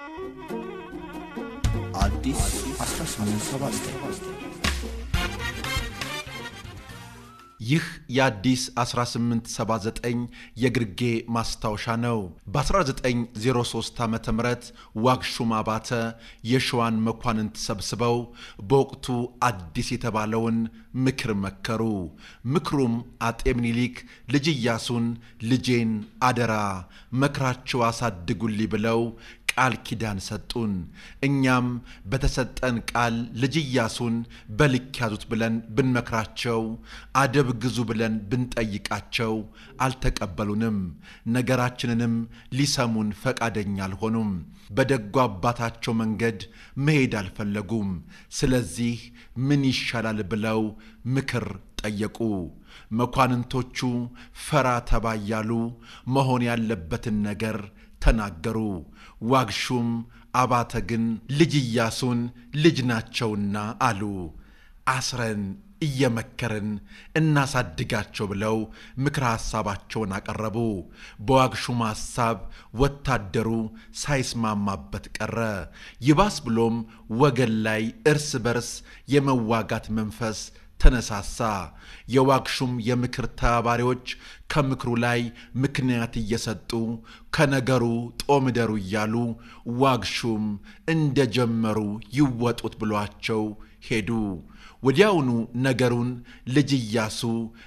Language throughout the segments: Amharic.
አዲስ 1879 ይህ የአዲስ 1879 የግርጌ ማስታወሻ ነው። በ1903 ዓ ም ዋግሹም አባተ የሸዋን መኳንንት ሰብስበው በወቅቱ አዲስ የተባለውን ምክር መከሩ። ምክሩም አጤ ምኒልክ ልጅ ኢያሱን ልጄን አደራ መክራቸው አሳድጉልኝ ብለው ቃል ኪዳን ሰጡን። እኛም በተሰጠን ቃል ልጅ ኢያሱን በልክ ያዙት ብለን ብንመክራቸው፣ አደብ ግዙ ብለን ብንጠይቃቸው አልተቀበሉንም። ነገራችንንም ሊሰሙን ፈቃደኛ አልሆኑም። በደጉ አባታቸው መንገድ መሄድ አልፈለጉም። ስለዚህ ምን ይሻላል ብለው ምክር ጠየቁ። መኳንንቶቹ ፈራ ተባ እያሉ መሆን ያለበትን ነገር ተናገሩ። ዋግሹም አባተ ግን ልጅ ኢያሱን ልጅ ናቸውና አሉ። አስረን እየመከርን እናሳድጋቸው ብለው ምክረ ሐሳባቸውን አቀረቡ። በዋግሹም ሐሳብ ወታደሩ ሳይስማማበት ቀረ። ይባስ ብሎም ወገን ላይ እርስ በርስ የመዋጋት መንፈስ ተነሳሳ። የዋግሹም የምክር ተባባሪዎች ከምክሩ ላይ ምክንያት እየሰጡ ከነገሩ ጦምደሩ እያሉ ዋግሹም እንደጀመሩ ይወጡት ብሏቸው ሄዱ። ወዲያውኑ ነገሩን ልጅ ኢያሱ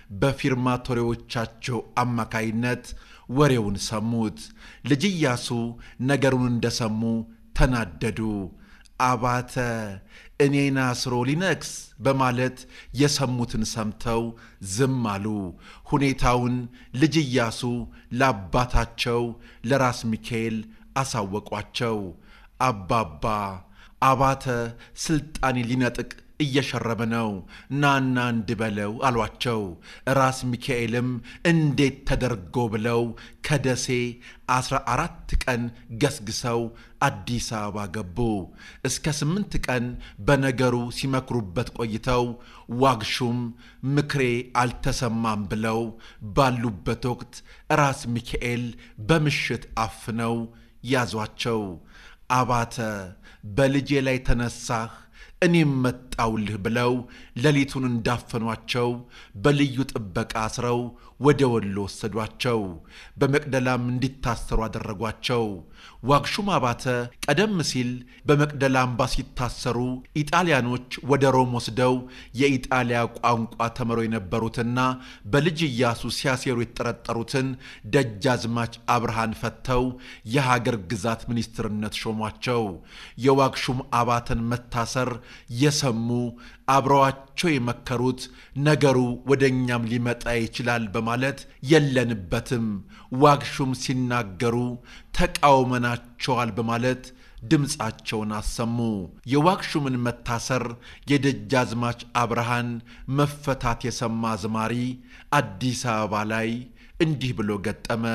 በፊርማቶሬዎቻቸው አማካይነት ወሬውን ሰሙት። ልጅ ኢያሱ ነገሩን እንደሰሙ ተናደዱ። አባተ እኔን አስሮ ሊነግስ በማለት የሰሙትን ሰምተው ዝም አሉ። ሁኔታውን ልጅ ኢያሱ ለአባታቸው ለራስ ሚካኤል አሳወቋቸው። አባባ አባተ ስልጣኔ ሊነጥቅ እየሸረበ ነው፣ ናና እንድበለው አሏቸው። ራስ ሚካኤልም እንዴት ተደርጎ ብለው ከደሴ አስራ አራት ቀን ገስግሰው አዲስ አበባ ገቡ። እስከ ስምንት ቀን በነገሩ ሲመክሩበት ቆይተው ዋግሹም ምክሬ አልተሰማም ብለው ባሉበት ወቅት ራስ ሚካኤል በምሽት አፍነው ያዟቸው። አባተ በልጄ ላይ ተነሳህ እኔም መጣውልህ ብለው ሌሊቱን እንዳፈኗቸው በልዩ ጥበቃ አስረው ወደ ወሎ ወሰዷቸው። በመቅደላም እንዲታሰሩ አደረጓቸው። ዋግሹም አባተ ቀደም ሲል በመቅደላ አምባ ሲታሰሩ ኢጣሊያኖች ወደ ሮም ወስደው የኢጣሊያ ቋንቋ ተምረው የነበሩትና በልጅ ኢያሱ ሲያሴሩ የተጠረጠሩትን ደጃዝማች አብርሃን ፈተው የሀገር ግዛት ሚኒስትርነት ሾሟቸው። የዋግሹም አባተን መታሰር የሰሙ አብረዋቸው የመከሩት ነገሩ ወደ እኛም ሊመጣ ይችላል በማለት የለንበትም፣ ዋግሹም ሲናገሩ ተቃውመናቸዋል በማለት ድምፃቸውን አሰሙ። የዋግሹምን መታሰር የደጃዝማች አብርሃን መፈታት የሰማ አዝማሪ አዲስ አበባ ላይ እንዲህ ብሎ ገጠመ።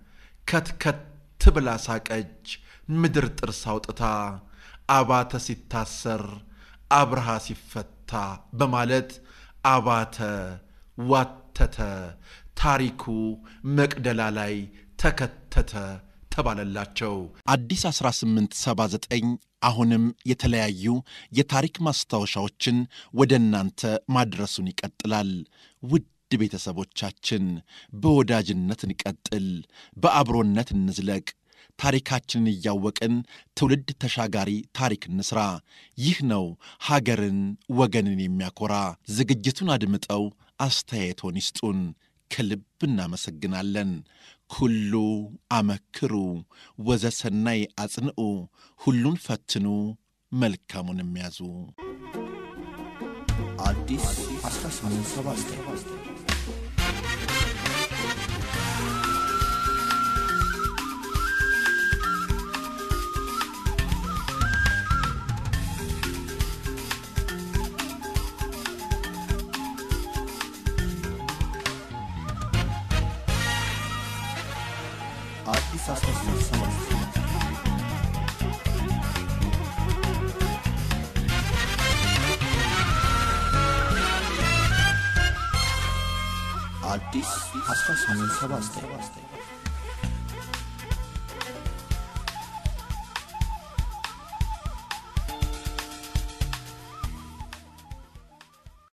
ከትከት ብላ ሳቀች ምድር ጥርስ አውጥታ አባተ ሲታሰር አብርሃ ሲፈታ በማለት አባተ ዋተተ፣ ታሪኩ መቅደላ ላይ ተከተተ ተባለላቸው። አዲስ 1879 አሁንም የተለያዩ የታሪክ ማስታወሻዎችን ወደ እናንተ ማድረሱን ይቀጥላል። ውድ ቤተሰቦቻችን በወዳጅነት እንቀጥል፣ በአብሮነት እንዝለቅ። ታሪካችንን እያወቅን ትውልድ ተሻጋሪ ታሪክ እንስራ። ይህ ነው ሀገርን ወገንን የሚያኮራ። ዝግጅቱን አድምጠው አስተያየቶን ይስጡን። ከልብ እናመሰግናለን። ኩሉ አመክሩ ወዘሰናይ አጽንዑ፣ ሁሉን ፈትኑ መልካሙን የሚያዙ አዲስ 1879 አዲስ 1879 አዲስ 1879